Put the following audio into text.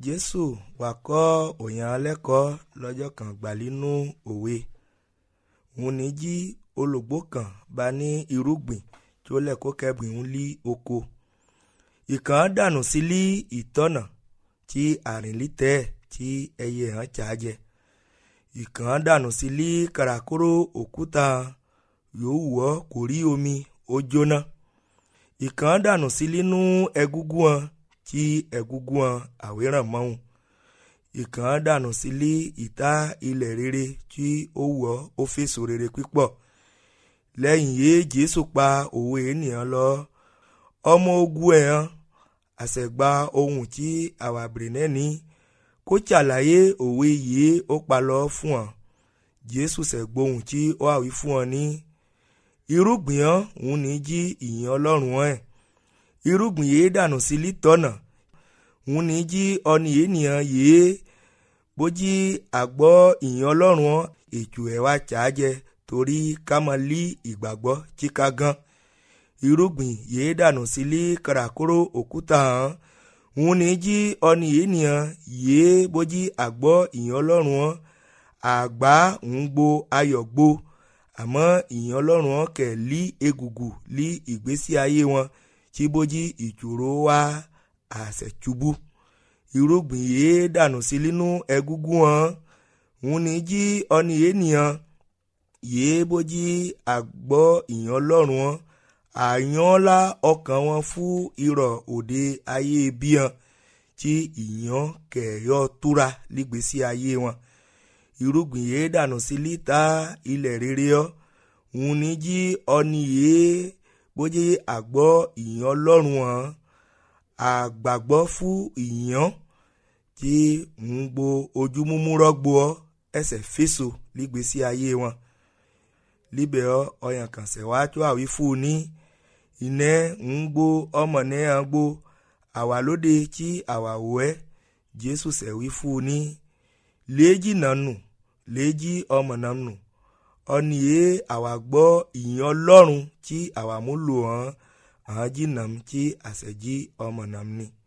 jésù wá kọ́ òyàn lẹ́kọ̀ọ́ lọ́jọ́ kan gbàlínú òwe òun ní jí olùgbò kan bá ní irúgbìn tí ó lẹ́kọ́ kẹ́bìn ń lí oko ìkàn dànù sí lí ìtọ́nà tí àrìnlítẹ́ tí ẹyẹ hàn ṣáájẹ ìkàn dànù sí lí kàràkóró òkúta yóò wọ́ kò rí omi ó jóná ìkàn dànù sí línú ẹgúngún wọn tí ẹgúngún wọn àwéràn mọ́hún ìkàn dànù sí lí ìta ilẹ̀ rere tí ó wọ́ ó fèsò rere pípọ̀ lẹ́yìn yé jésù pa òwe ènìyàn lọ ọmọ ogun ẹ̀ hàn àṣẹ̀gba ohun tí àwàbìrì náà ní kó ṣàlàyé òwe yìí ó pa lọ fún ọ jésù ṣẹ̀gbóhùn tí ó àwí fún ọ ní irúgbìn hàn òun ní jí ìyìn ọlọ́run ẹ̀ irúgbìn yìí dànù sí lítọ́nà òun ní jí ọni ènìyàn yìí bójí àgbọ́ ìyìn ọlọ́run ọ̀ ètò ẹ̀ wá ṣáájẹ torí ká mọ lí ìgbàgbọ́ chíká gan irúgbìn yìí dànù sí lí kàràkóró òkúta hàn òun ní jí ọni ènìyàn yìí bójí àgbọ́ ìyìn ọlọ́run ọ̀ àgbá ń gbo ayọ̀ gbo àmọ́ ìyìn ọlọ́run ọ̀ kẹ̀ lí egùgù lí ìgbésí ayé wọn tí bójí ìṣòro wá àṣẹ̀túbú irúgbìn yìí dànù sí nínú ẹgúngún wọn òun ní jí ọni ènìyàn yìí bójí àgbọ́ ìyàn ọlọ́run wọn àyànlá ọkàn wọn fún irọ́ òde ayé bíhan tí ìyàn kẹ̀yọ́ túra lígbésí ayé wọn irúgbìn yìí dànù sí lítà ilẹ̀ rere ọ́ òun ní jí ọni yìí bójí àgbọ́ ìyàn ọlọ́run wọn àgbàgbọ́ fún ìyàn tí ń gbo ojú múmú rọ́gbó ọ́ ẹsẹ̀ fèsò lígbésí ayé wọn líbẹ̀ ọ́ ọyàn kàn sẹ̀ wá tó àwí fún un ní iná ń gbó ọmọ náà gbó àwa lóde tí àwa wò ẹ́ jésù sẹ̀wí fún un ní léjì náà nù léjì ọmọ náà nù ọ̀nì yé àwa gbọ́ ìyìn ọlọ́run tí àwa mú lò hàn án jìnnà tí àṣẹjí ọmọ náà ní.